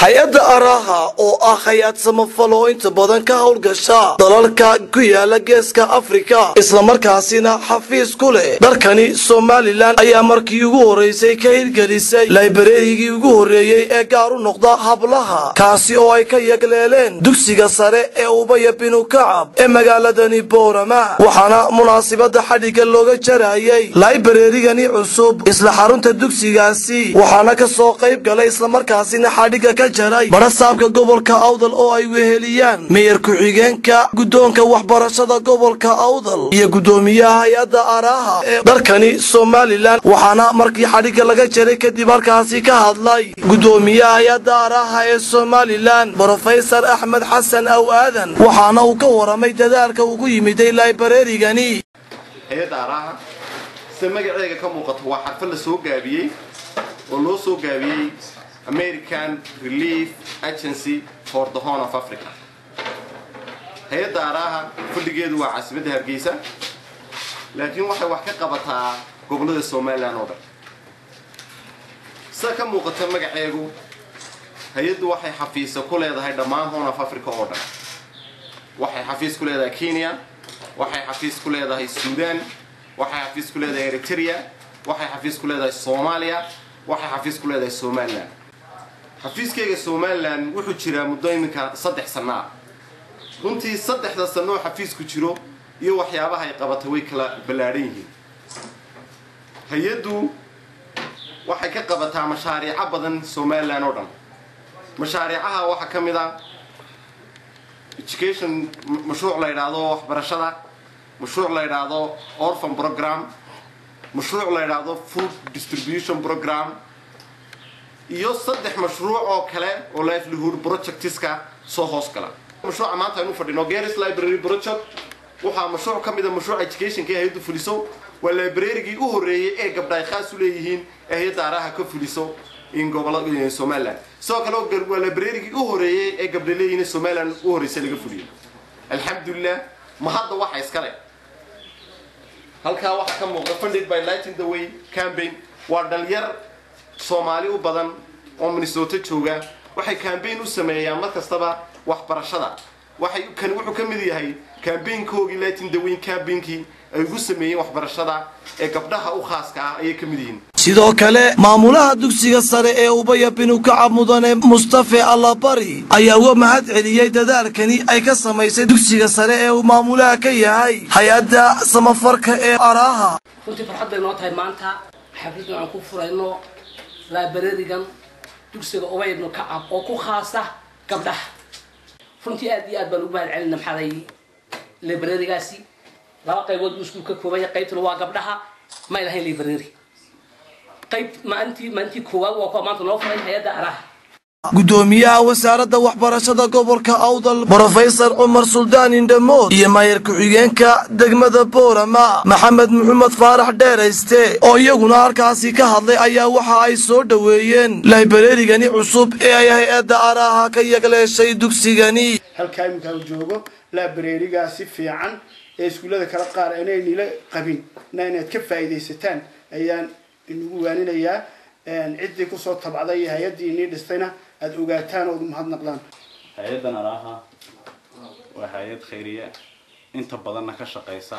hay-adda araha oo ah hay-ad samafal oo inta badan ka howlgasha dalalka ku yaala geeska afrika islamarkaasina xafiis ku leh dalkani somalilan ayaa markii ugu horeysay ka hirgelisay laibareerigii ugu horreeyey ee gaar u noqda hablaha kaasi oo ay ka yagleeleen dugsiga sare ee ubaya binu kacab ee magaaladani boorama waxaana munaasibada xadhigga looga jarayay laibareerigani cusub isla xarunta dugsigaasi waxaana ka soo qayb galay islamarkaasina xadhigga ka jaray barasaabka gobolka awdal oo ay weheliyaan meyer ku-xigeenka guddoonka waxbarashada gobolka awdal iyo guddoomiyaha hay-adda araha ee dalkani somalilan waxaana markii xadhigga laga jaray kadib halkaasi ka hadlay guddoomiyaha hay-adda araha ee somalilan brofesor axmed xasan aw aadan waxaana uu ka waramay dadaalka ugu yimiday laibarerigani hay-adda araha sida magaceega ka muuqato waa xarfad la soo gaabiyey oo loo soo gaabiyey american relief agency for the horn of africa hay-adda araha fadhigeedu waa caasimadda hargeysa laakiin waxay wax ka qabataa gobollada somalilan oo dhan sida ka muuqata magaceegu hay-addu waxay xafiisa ku leedahay dhammaan horn of africa oo dhan waxay xafiis ku leedahay kenya waxay xafiis ku leedahay suudan waxay xafiis ku leedahay eritrea waxay xafiis ku leedahay soomaaliya waxay xafiis ku leedahay somalilan xafiiskayga somalilan wuxuu jiraa muddo iminka saddex sanno ah runtii saddexda sanno oo xafiisku jiro iyo waxyaabaha ay qabatay way kala ballaadhan yihiin hay-addu waxay ka qabataa mashaariico badan somalilan oo dhan mashaariicaha waxaa ka mid a education mashruuc la yidhaahdo waxbarashada mashruuc la yidhaahdo orphan program mashruuc la yidhaahdo food distribution program iyo saddex mashruuc oo kale oo livelihood projectiska soo hoos gala mashruuca maanta aynu fadhino garis library project waxaa mashruuc ka mida mashruuca educationka hay-addu fuliso waa librarygii u horreeyey ee gabdha ay khaas u leeyihiin ee hay-adda araha ka fuliso in gobolla somaliland sidoo kale waa librarygii u horreeyey ee gabdha leeyihiin somaliland u horreysay laga fuliyo alxamdulilah ma hadda waxa iskale halkaa waxaa ka muuqda funded by lighting the way campaign waa dhalinyar soomaali u badan oo minnesota jooga waxay cambaign u sameeyaan mar kastaba waxbarashada waxay kani wuxuu ka mid yahay cambaign-koogii lighting the way campaignki ay ugu sameeyeen waxbarashada ee gabdhaha u khaaska ah ayay ka mid yihiin sidoo kale maamulaha dugsiga sare ee ubaya binu kacab mudane mustafe allabari ayaa uga mahad celiyey dadaalkani ay ka samaysay dugsiga sare ee uu maamulaha ka yahay hay-adda samafarka ee araha runtii farxad bay noo tahay maanta xafladdan aan ku furayno laabarerigan dugsiga ubaya ibnu kacab oo ku khaasa gabdhaha runtii aad iyo aad baan ugu mahad celina maxaaday librarigaasi laba qaybood buu iskuul ka koobaya qaybtuna waa gabdhaha may lahayn library qayb maalintii maalintii koowaad waa kuwa maanta noo furay hay-adda araha guddoomiyaha wasaaradda waxbarashada gobolka awdal brofesor cumar suldaan indhamood iyo maayar ku-xigeenka degmada boorama maxamed maxamed faarax dheerayste oo iyaguna halkaasi ka hadlay ayaa waxa ay soo dhoweeyeen laibarerigani cusub ee ay hay-adda araha ka yagleeshay dugsigani halkaa iminka u joogo laabareerigaa si fiican ee iskuullada kala qaar inaynila qabin na inaad ka faa'iidaysataan ayaan inugu waaninayaa ciddii kusoo tabcday iyo hay-addii inii dhistayna aada ogaataan ood umahadnaqdaan hay-addan araha waa hay-ad khayriya inta badanna ka shaqaysa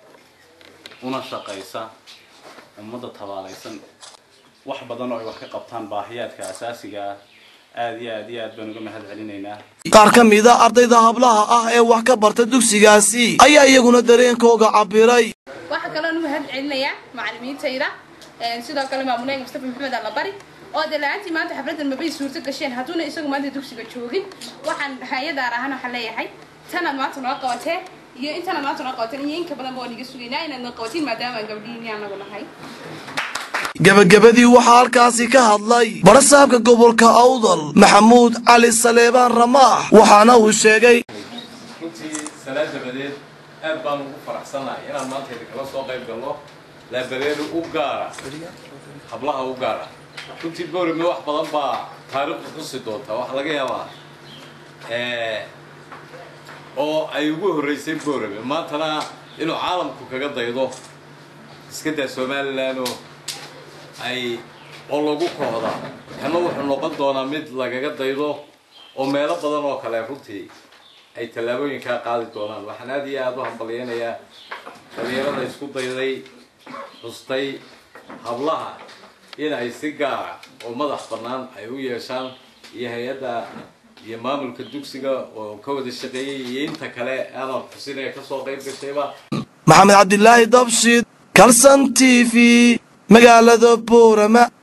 una shaqaysa ummadda tabaalaysan wax badan oo ay wax ka qabtaan baahiyaadka asaasiga ah aada iyo aad iyo aad baan uga mahad celinaynaa qaar ka mida ardayda hablaha ah ee wax ka barta dugsigaasi ayaa iyaguna dareenkooga cabiray waxaa kaloo nu mahad celinayaa macalimiintayda sidoo kale maamuleega mustafa maxamed allabari oo dee la-aantii maanta xafladdan mabay suurto gasheen hadduuna isagu maanta dugsiga joogin waxaan hay-adaan ahaan waxaan leeyahay tanaad maanta noo qabateen iyo intanaad maanta noo qabateen iyo inka badanba waan iga sugaynaa inaad noo qabatiin maadaama aan gabdhihiini anagu nahay gebagabadii waxaa halkaasi ka hadlay barasaabka gobolka awdal maxamuud cali saleebaan ramaax waxaana uu sheegay runtii sanaa dabadeed aad baan ugu faraxsanahay inaan maanta idinkala soo qayb galno laabareeri u gaara hablaha u gaara runtii boorame wax badan baa taariikhdu xusi doontaa waxaa laga yaabaa oo ay ugu horreysay boorame maantana inuu caalamku kaga daydo iska daa somalilan oo ay oo lagu kooda kana wuxuu noqon doonaa mid lagaga daydo oo meelo badan oo kale runtii ay tallaabooyinkaa qaadi doonaan waxaan aad iyo aada u hambalyeynayaa dhalinyarada isku dayday xustay hablaha in ay si gaara oo madax bannaan ay u yeeshaan iyo hay-adda iyo maamulka dugsiga oo ka wada shaqeeyay iyo inta kale aanan xusinaya kasoo qayb gashayba maxamed cabdilaahi dabshid kalson t v magaalada boorama